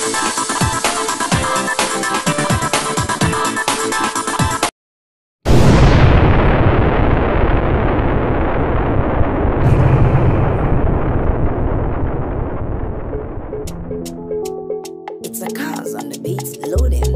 It's a cause on the beats loading.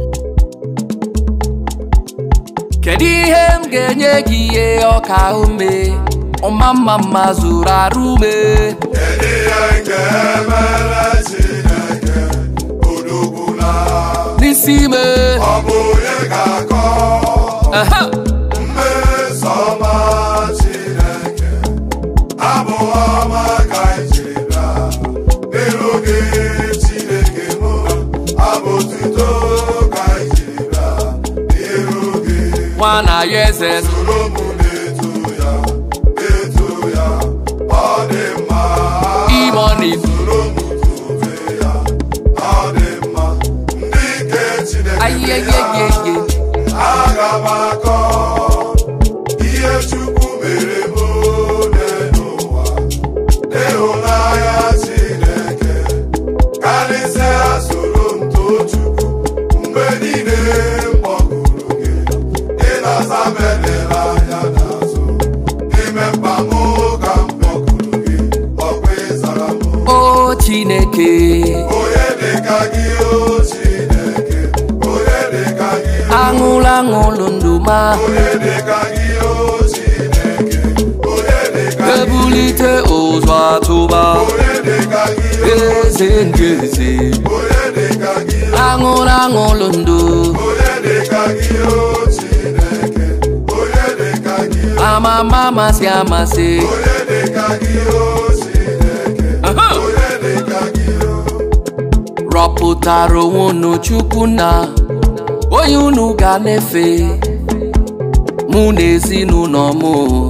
kedu ihe m ga-enye gị ihe ọka ume ọma mma mma zuru arụ ume Kedu ihe nke mere Chineke odogbula n'isi ime ọ bụ onye ga-akọ Aha! mmeso ọma Chineke abụ ọma ka iji bịa n'iru gị Chineke m abụ otuto ka iji bịa n'iru gị nwa na ya eze soro m na-eto ya eto ya ọ dị mma imoni soro m tobe ya ọ dị mma ndị nke Chineke ayeyeyeye aga m akọ ihe Chukwu mere m n'ụwa ịhụnanya Chineke karịsịa soro m too Chukwu mgbe niile m kpọkuru gị ị na-aza m elela anya n'azụ n'ime mkpa m ka m kpọkuru gị ọkwa ịzara m o chineke onye dịka gị o Chineke onye dịka gị o aṅụlụ aṅụlụ ndụ ma onye dịka gị o Chineke onye dịka gị ebulite ụzọ atụba onye dịka gị o eze ndị eze onye dịka gị o aṅụlụ aṅụlụ ndụ onye dịka gị o Chineke onye dịka gị o amama amasị amasị onye dịka gị o Chineke Aha! onye dịka gị o rọpụtara onwe unu chukwu na onye unu ga na-efe mụ na ezinụlọ m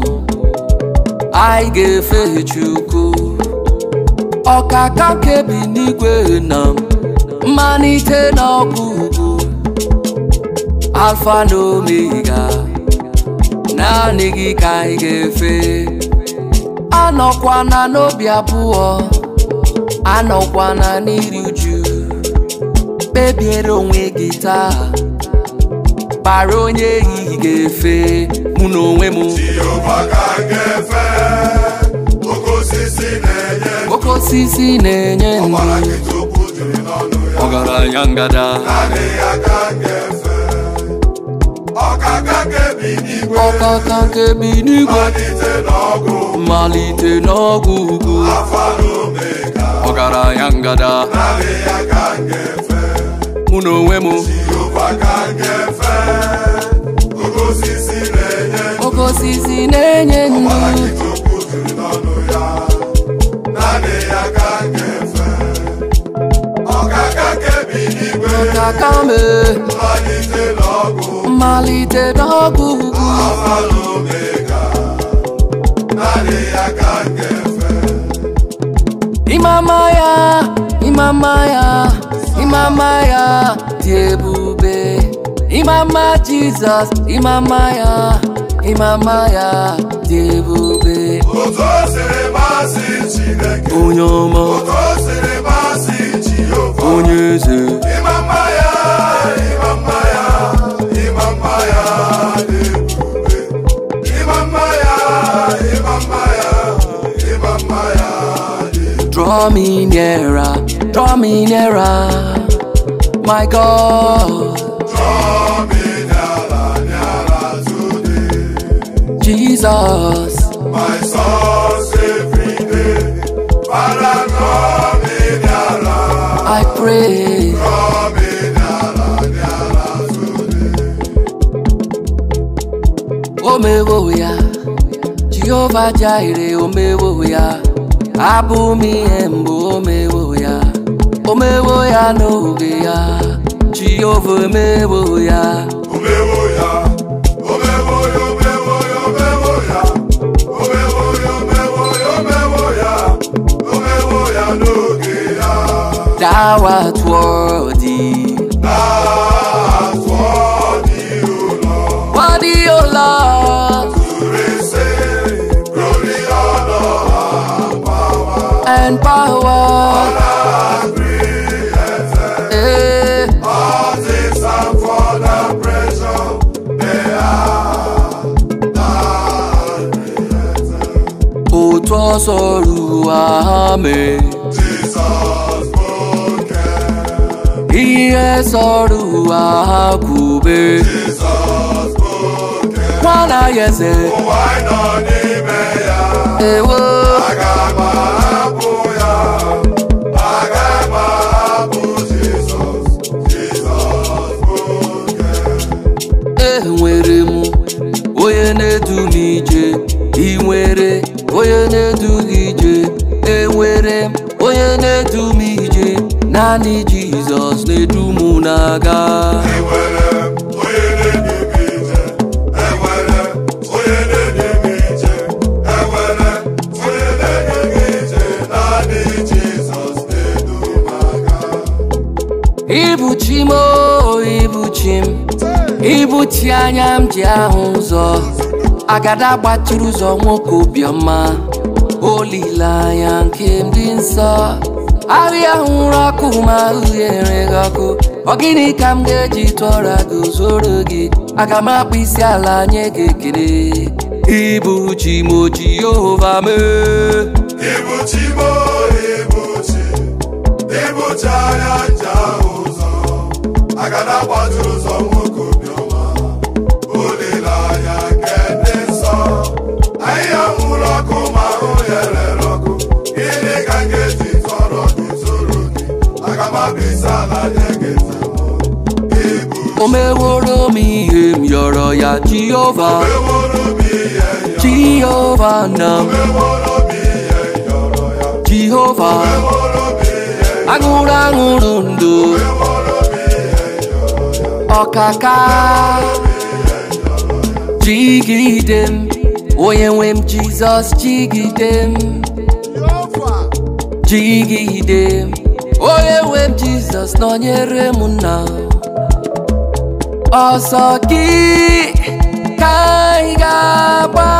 anyị ga-efe chukwu ọkaka kebi n'igwe na mmalite na ọgwụgwụ alfa na omega naanị gị ka anyị ga-efe anọkwana n'obi abụọ anọkwana n'iri uju kpebiere onwe gị taa kpara onye ehihie ga-efe mụ na onwe m Jehova ka m ga-efe oke osisi na-enye oke osisi na-enye ọbara ndụ nkịta okwu juru n'ọnụ ya ọgaranya ngada naanị ya ka m ga-efe ọkaka kebi n'igwe ọkaka nke bi n'igwe malite n'ọgụ mmalite n'ọgwụ ugwu afa na omega ọgaranya ngada naanị ya ka m ga-efe mụ na onwe m Jehova ka m ga-efe oke osisi na-enye oke osisi na-enye ọbara ndụ nkịta okwu juru n'ọnụ ya naanị ya ka m ga-efe ọkaka kebi n'igwe ọkaka me malite n'ọgụ mmalite n'ọgwụ ugwu Alpha na Omega, naanị ya ka m ga-efe. Imama ya, imama ya, imama ya dị ebube. Imama Jizọs, imama ya, imama ya dị ebube. Otu o siri masị Chineke, Onye ọma, otu o siri masị Jehova. onye eze, Ịma mma ya, ịma mma ya, ịma mma ya dị ebube. Ịma mma ya, ịma mma ya, ịma mma ya dị ebube. draw me nearer, draw me nearer, my God, Draw me nyala, nyala today. Jesus. My source every day. Father, draw me nearer. I pray, Draw me nearer, nearer today. omewo ya, Jehova Jireh, omewo ya, abụ m ihe mbụ omewo ya, omewo ya n'oge ya, Jehova omewo ya, Omewo ya, omewo ya, omewo ya, omewo ya. Omewo ya, omewo ya, omewo ya. Omewo ya n'oge ya. thou art worthy, That's what you know. worthy, O Lord, To receive glory, honor, and power. and power, Agree, sọrọ ụwa ha mee Jizọs bụ oke ihe sọrọ ụwa ha kwube Jizọs bụ oke nwana ya eze ụwa anyị nọ n'ime ya ewo aga m ahapụ ya aga m ahapụ Jizọs Jizọs bụ oke enwere m onye na-edu m ije ị nwere onye na-edu gị ije enwere m onye na-edu m ije naanị jizọs na-edu m na-aga enwere m onye na-enye m ije enwere m onye na-enye m ije enwere m onye na-enye m ije naanị Jizọs na-edu m aga ibuchi m o ibuchi m ibuchi anya m ji ahụ ụzọ agada gbatụrụ ụzọ nwoke obiọma olileanya nke m dị nsọ ahịa hụrụ ọkụ ma ahụ ya enweghị ọkụ ọ gịnị ka m ga-eji tụọra gị zoro gị aga m akpụ isi ala nye gị ekele ibuchi m o jehova mee Ibuchi m o, ibuchi ibuchi anya nje ahụ ụzọ agada gbajuru ụzọ nwoke obiọma olileanya nke ndị nsọ ahịhịa nwụrụ ọkụ ma ahụ ya rere ọkụ gịnị ka m ga-eji tọrọ gị zoro gị aga m abụ isi ala nye gị nzemụ ibu o meworo m ihe m yọrọ ya jehova meworo m ihe yọ jehova na m meworo m ihe yọrọ ya jehova meworo m ihe aṅụrụ aṅụrụ ndụ ọkaka jigide m onye nwe m jizọs jigide m jigide m onye nwe m jizọs nọnyere m nna ọsọ gị ka anyị ga-agba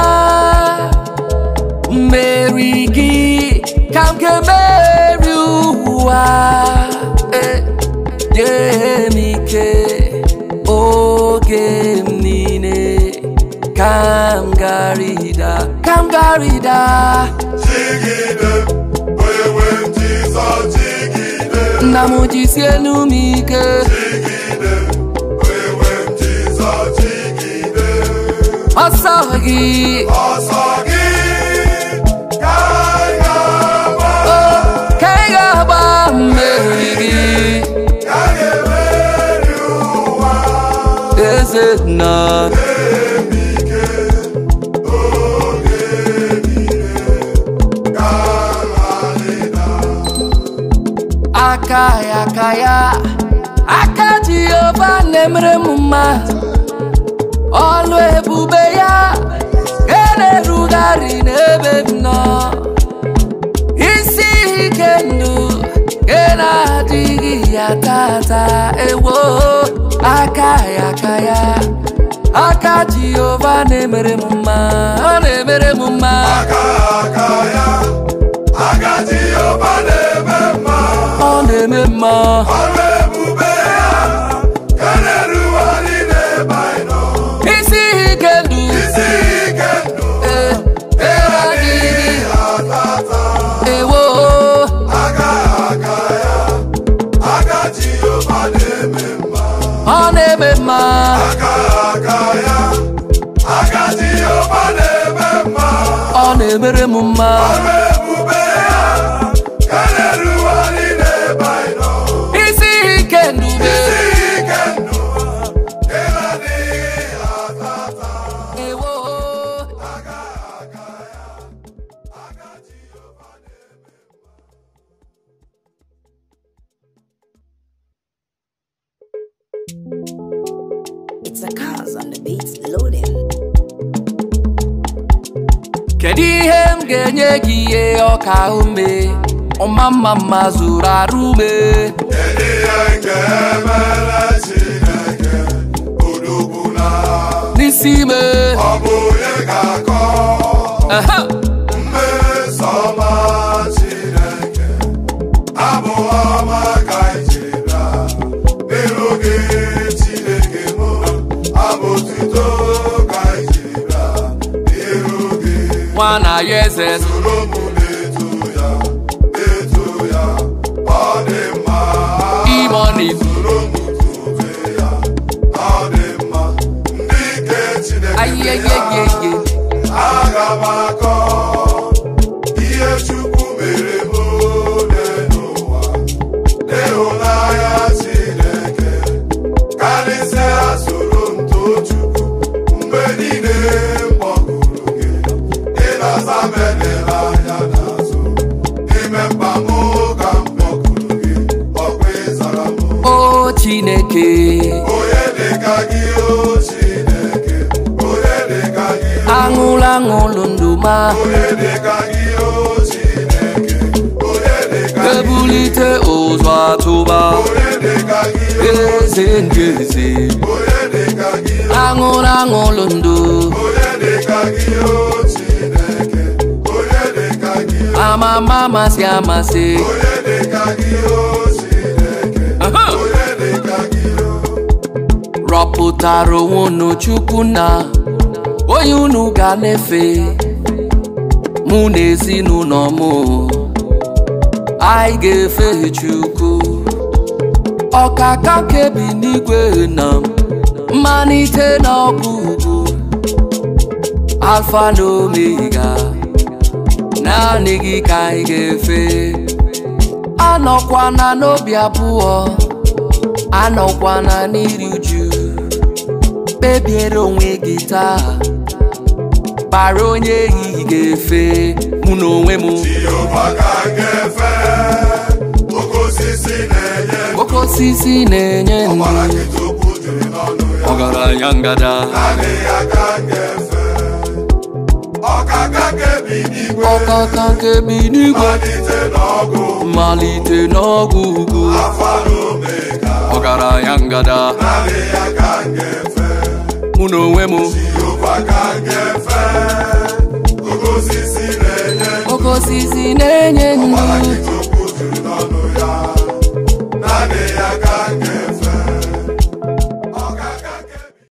mmeri gị ka m ga-emeri ụwa Eh, nye m ike oge m niile ka m garida ka m garida Jigide, onye nwe m Jizọs jigide, nna m jisie enu m ike jigide, onye nwe m Jizọs jigide. ọsọ gị Ọsọ gị ka anyị ga-agba, ka ị ga-agba mmeri gị ka anyị ga-emeri ụwa. eze nna Ike oge niile ka anyị aka ya aka ya aka jehova na-emere m mma ọlụ ebube ya ga na-erugharị n'ebe m nọ isi ike ndụ ga na-adịghị ya tata ewo aka ya aka ya aka jehova na-emere m mma ọ na-emere m mma aka aka ya aka Jehova na-eme mma ọ na-eme mma ọrụ ebube ya ka na-erugharị n'ebe anyị nọ isi ike ndụ isi ike ndụ eh, adịghị atata ewo aka aka ya aka Jehova na-eme mma ọ na-eme mma aka aka ya aka Jehova na-eme mma ọ na-emere m mma ọrụ ebube ya ka na-erugharị n'ebe anyị nọ isi ike ndụ be isi ike ndụ ka na-adịghị atata ewo aka aka ya aka Jehova na-eme It's a cause on the beats loading. kedu ihe m ga-enye gị ihe ọka ume ọma mma mma zụrụ arụ ume Kedu ihe nke emere Chineke odogwu na n'isi ime ọ bụ onye ga-akọ Aha! mmeso ọma Chineke abụ ọma ka ijira n'iru gị Chineke mụ abụ tuto ka ijira n'iru gị nwa na ya eze soro mụ chineke onye dịka gị o Chineke onye dịka gị aṅụlụ aṅụlụ ndụ ma onye dịka gị o Chineke onye dịka gị ebulite ụzọ atụba onye dịka gị eze ndị eze onye dịka gị aṅụlụ aṅụlụ ndụ onye dịka gị o Chineke onye dịka gị amama amasị amasị onye dịka gị o Chineke Aha! onye dịka gị o rọpụtara onwe unu chukwu na onye unu ga na-efe mụ na ezinụlọ m anyị ga-efe chukwu ọkaka kebi n'igwe na mmalite na ọgwụgwụ alfa na omega naanị gị ka anyị ga-efe anọkwana n'obi abụọ anọkwana n'iri uju kpebiere onwe gị taa kpara onye ehihie ga-efe mụ na onwe m Jehova ka m ga-efe oke osisi na-enye oke osisi na-enye ọbara ndụ nkịta okwu juru n'ọnụ ya ọgaranya ngada naanị ya ka m ga-efe ọkaka kebi n'igwe ọkaka nke bi n'igwe malite n'ọgụ mmalite n'ọgwụ ugwu afa na omega ọgaranya ngada naanị ya ka m ga-efe mụ na onwe m Jehova ka m ga-efe oke osisi na-enye oke osisi na-enye ọbara ndụ nkịta okwu juru n'ọnụ ya naanị ya ka